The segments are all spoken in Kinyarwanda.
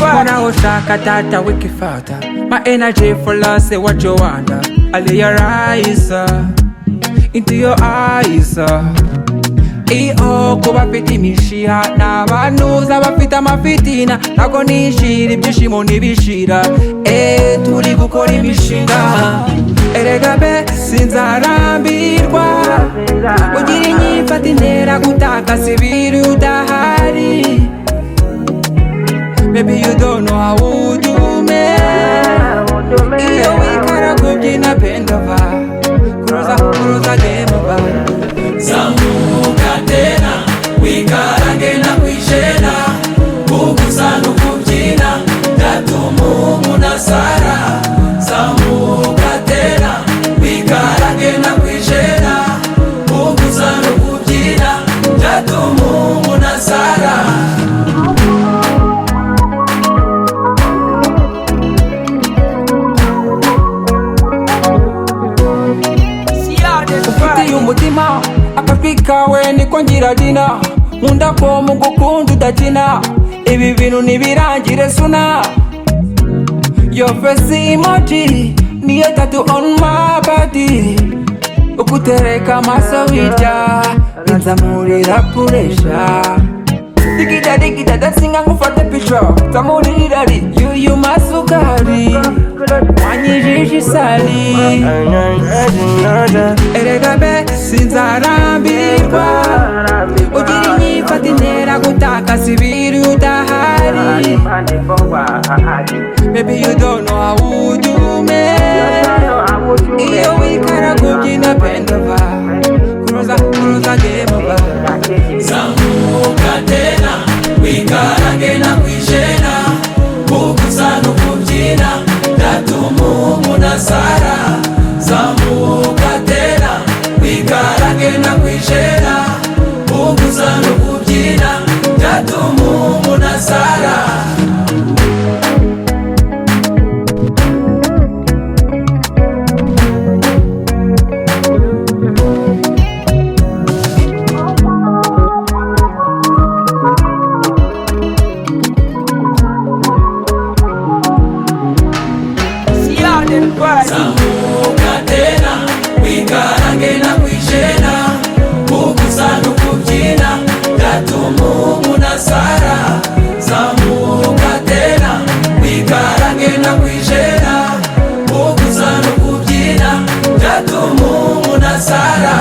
Hakuna usaka tata wikifata My energy for love, say what you want I lay your eyes uh, Into your eyes uh. Iyo kubapitimishira n'abanuza bafite amafitina ntabwo nishira ibyishimo ntibishira Eh, turi gukora imishinga erega be sinzarambirwa ugira inyifata intera gutakaza ibiri udahari Maybe you don't know how to do me. Iyo wikara kubyina bend over, kuruza kuruza game over. Zamuka tena wikarange na kwishena kugusana ukubyina ndatuma umunasara Zamuka tena wikarange na kwishena kugusana ukubyina ndatuma umunasara ufitiye umutima akajwi kawe niko ngira dina nkunda ko mu gukunda udakina ibi bintu ntibirangire suna your face emoji niyo tattoo on my body ukutereka amaso wirya inzamurira puresha digida digida dasinga ngufate pica nzamurira ri yuyu masukari wanyijije isari erega be sinzarambirwa ugira inyifata intera gutakaza ibiri udahari maybe you don't know how would you make iyo wikara kubyina bendova kuruza kuruza gemova Zamuka tena wikarange na kwishena kugusana ukubyina ndatuma umunasara Zamuka tena wikarange na kwishena kugusana ukubyina ndatuma umunasara Zamuka tena wikarange na kwishena kugusana ukubyina ndatuma umunasara Zamuka tena wikarange na kwishena kugusana ukubyina ndatuma umunasara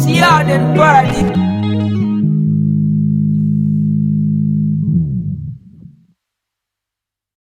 siyaden twari